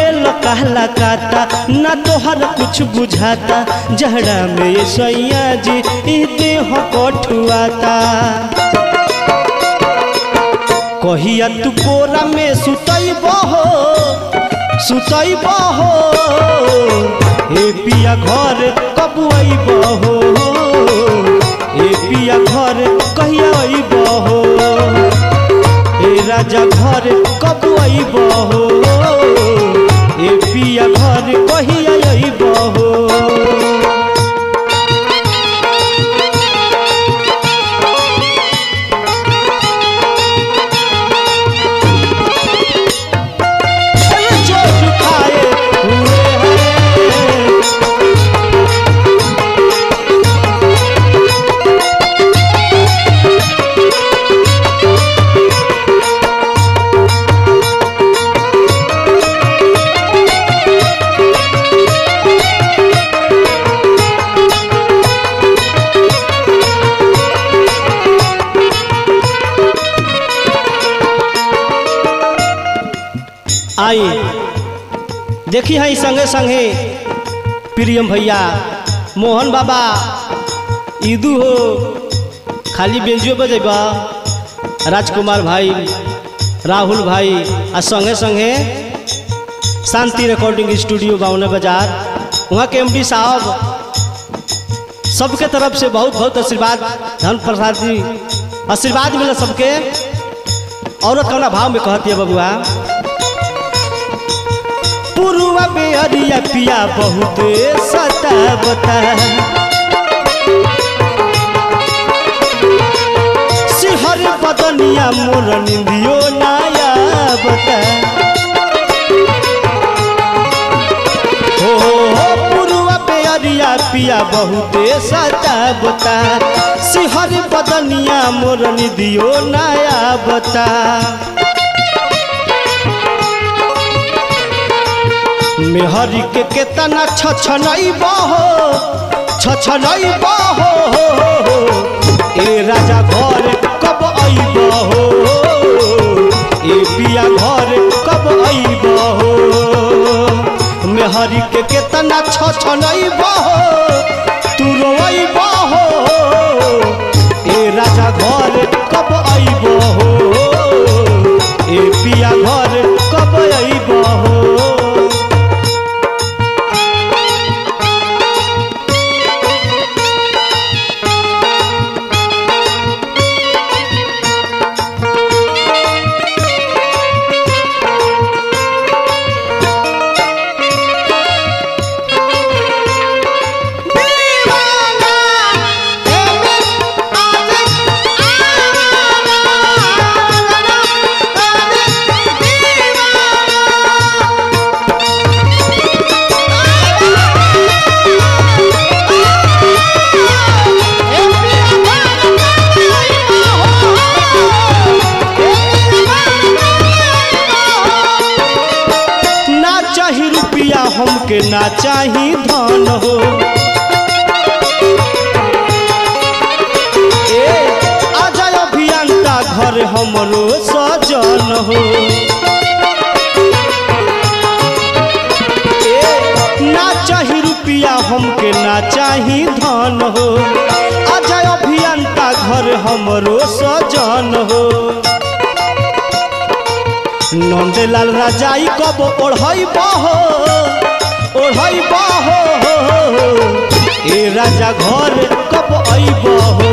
रहेल कहला काता ना तोहर कुछ बुझाता जहड़ा में ये सैया जी ई देह कठुआता कहिया तू कोरा में सुतैब हो सुतैब हो हे पिया घर कब अइब हो हे पिया घर कहिया अइब हो हे राजा घर कब अइब हो हे पिया घर कहिया अइब हो जो खाए हुए हैं आई देखी है संगे संगे प्रियम भैया मोहन बाबा ईदू हो खाली बेंजियो बजेबा राजकुमार भाई राहुल भाई आ संगे संगे शांति रिकॉर्डिंग स्टूडियो बावने बाजार वहाँ के एमडी साहब सबके तरफ से बहुत बहुत आशीर्वाद धन प्रसाद जी आशीर्वाद मिला सबके औरत कौना भाव में कहती है बबुआ पुरुआ में अरिया पिया बहुत सतावता सिहर बदनिया मोर निंदियो नाया बता हो हो पुरुआ पे अरिया पिया बहुत सतावता सिहर बदनिया मोर निंदियो नाया बता मेहरी के केतना छछनई बहो छछनई बहो ए राजा घर कब अइब हो ए पिया घर कब अइब हो मेहरी के केतना छछनई बहो तू रोइब हो ए राजा घर कब अइब हो ए पिया घर कब अइब हो ना चाही रुपया हमके ना चाही धन हो ए आजा अभियंता घर हमरो सजन हो ए ना चाही रुपया हमके ना चाही धन हो आजा अभियंता घर हमरो सजन हो नंदलाल राजाई कब ओढ़ई बहो ओढ़ई बहो ए राजा घर कब अइब हो